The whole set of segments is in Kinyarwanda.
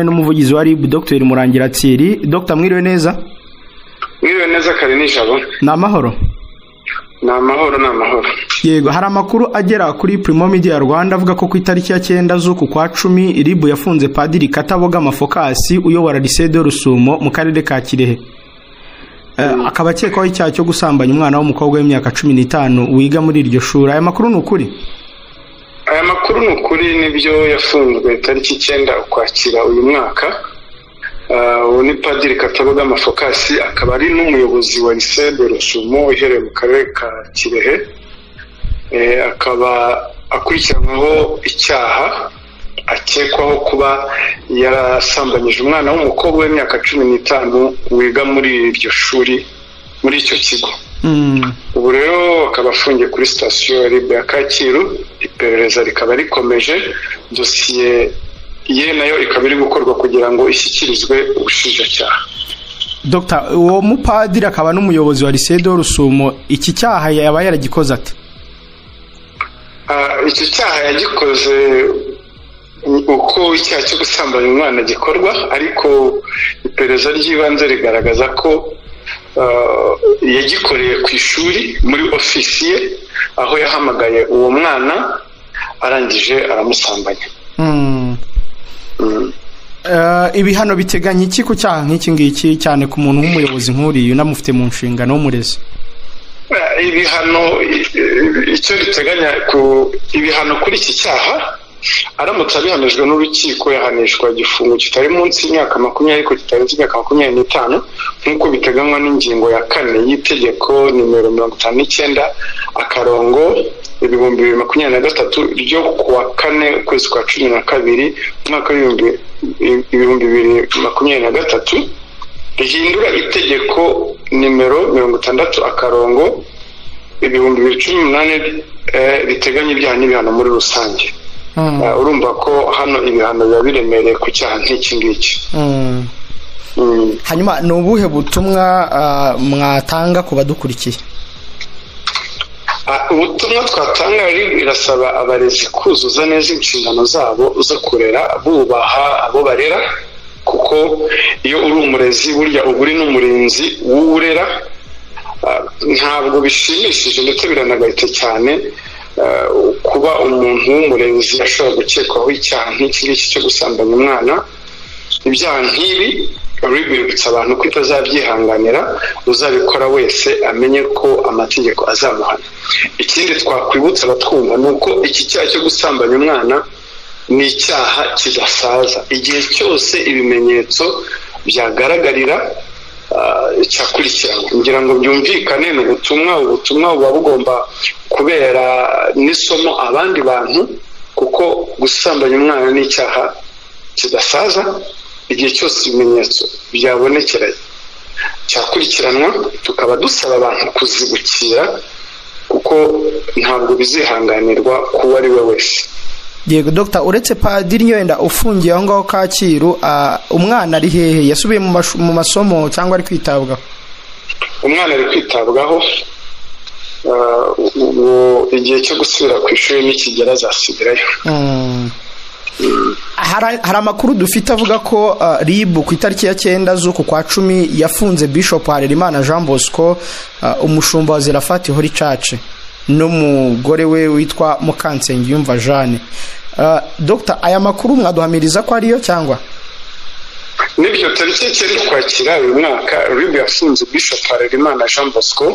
n'umuvugizi wa RIB Dr Murangira Thierry Dr mwiriwe neza mwiriwe neza kare nijoro ni amahoro ni amahoro ni amahoro yego hari amakuru agera kuri Primo Media Rwanda avuga ko ku itariki ya cyenda z'uku kwa cumi RIB yafunze Padiri Katabogama Focas uyobora Lycée de Rusumo mu karere ka Kirehe Eh, akaba akekwaho icyaha cyo gusambanya umwana w'umukobwa w'imyaka cumi n'itanu wiga muri iryo shuri aya makuru ni ukuri aya makuru ni ukuri nibyo yafunzwe tariki icyenda ukwakira uyu mwaka Ah, uwo ni padiri kataboga amafokasi akaba ari n'umuyobozi wa lise de rusumo iherereye mu karere ka kirehe Eh, akaba akurikiranwaho icyaha akekwaho kuba yarasambanyije umwana w'umukobwa w'imyaka cumi n'itanu wiga muri iryo shuri muri icyo kigo Mm, ubu rero akaba afungiye kuri sitasiyo ya ribe ya kacyiru iperereza rikaba rikomeje dosiye ye nayo ikaba iri gukorwa kugira ngo ishyikirizwe ubushinjacyaha Dr uwo mupadiri akaba n'umuyobozi wa Lycée de Rusumo iki cyaha yaba yaragikoze ate Ah, icyo cyaha yagikoze ni uko icyaha cyo gusambanya umwana gikorwa ariko iperereza ry'ibanze rigaragaza ko ah, yagikoreye ku ishuri muri ofisi ye aho yahamagaye uwo mwana arangije aramusambanya Mm. Mm. Eh, ibihano biteganya iki ku cyaha nk'iki ngiki cyane ku muntu nk'umuyobozi nk'uriya unamufite mu nshingano w'umurezi Eh, ibihano i- i- icyo riteganya ku ibihano kuri iki cyaha aramutse abihanijwe n'urukiko yahanishwa igifungo kitari munsi y'imyaka makumyabiri ariko kitarenze imyaka makumyabiri n'itanu nk'uko biteganywa n'ingingo ya kane y'itegeko nimero mirongo itanu n'icyenda akarongo ibihumbi bibiri makumyabiri na gatatu ryo kuwa kane ukwezi kwa cumi na kabiri umwaka w'ibihumbi ibihumbi bibiri makumyabiri na gatatu rihindura itegeko nimero mirongo itandatu akarongo ibihumbi bibiri cumi n'umunani eh, riteganya ibyaha n'ibihano muri rusange Mm. Eh, urumva ko hano ibihano biba biremereye ku cyaha nk'iki ngiki Mm. Mm. hanyuma ni ubuhe butumwa ah, mwatanga ku badukurikiye Ah, ubutumwa twatanga rero irasaba abarezi kuzuza neza inshingano zabo zo kurera bubaha abo barera kuko iyo uri umurezi burya uba uri n'umurinzi w'urera Ah, ntabwo bishimishije ndetse biranagaritse cyane ah, kuba umuntu w'umurenzi ashobora gukekwaho icyaha nk'iki ngiki cyo gusambanya umwana ibyaha nk'ibi RIB iributsa abantu ko itazabyihanganira uzabikora wese amenye ko amategeko azamuhana ikindi twakwibutsa abatwumva ni uko iki cyaha cyo gusambanya umwana ni icyaha kidasaza igihe cyose ibimenyetso byagaragarira ah, cyakurikiranwa ngira ngo byumvikane ni ubutumwa ubutumwa buba bugomba kubera n'isomo abandi bantu kuko gusambanya umwana ni icyaha kidasaza igihe cyose ibimenyetso byabonekeranye cyakurikiranwa tukaba dusaba abantu kuzibukira kuko ntabwo bizihanganirwa uwo ari we wese yego dogita uretse padiri wenda ufungiye aho ngaho kacyiru ah, umwana ari hehe yasubiye mu mash- mu masomo cyangwa ari kwitabwaho umwana ari kwitabwaho ah, ubu igihe cyo gusubira ku ishuri nikigera azasubirayo Mm. hari hari amakuru dufite avuga ko ah, RIB ku itariki ya cyenda z'uku kwa cumi yafunze Bishop Harerimana Jean Bosco ah, umushumba wa Zerafati Holy Church n'umugore we witwa Mukansengiyumva Jeanne Ah, Dr aya makuru mwaduhamiriza ko ariyo cyangwa n'ibyo tariki icyenda ukwakira uyu mwaka rib yafunze bishop harerimana jean bosco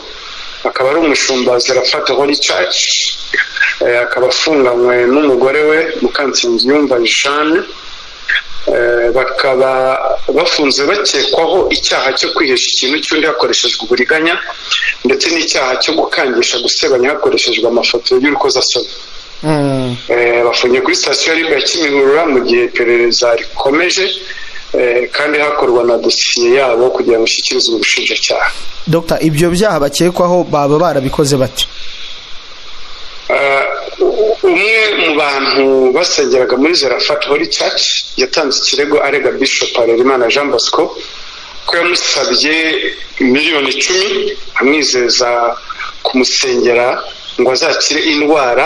akaba ari umushumba wa zerafata holy church Eh, akaba afunganywe n'umugore we mukansengiyumva jeanne Eh, bakaba bafunze bakekwaho icyaha cyo kwihesha ikintu cy'undi hakoreshejwe uburiganya ndetse n'icyaha cyo gukangisha gusebanya hakoreshejwe amafoto y'urukozasoni Mm. Eh, bafungiye kuri sitasiyo ya Libre ya Kimihurura mu gihe iperereza rikomeje eh, kandi hakorwa na dosiye yabo kugira ngo ishyikirizwe ubushinjacyaha Dr ibyo byaha bakekwaho baba barabikoze bate Eh, u- umwe mu bantu basengeraga muri Zerafat Holy Church yatanze ikirego arega Bishop Harerimana Jean Bosco ko yamusabye miliyoni icumi amwizeza kumusengera ngo azakire indwara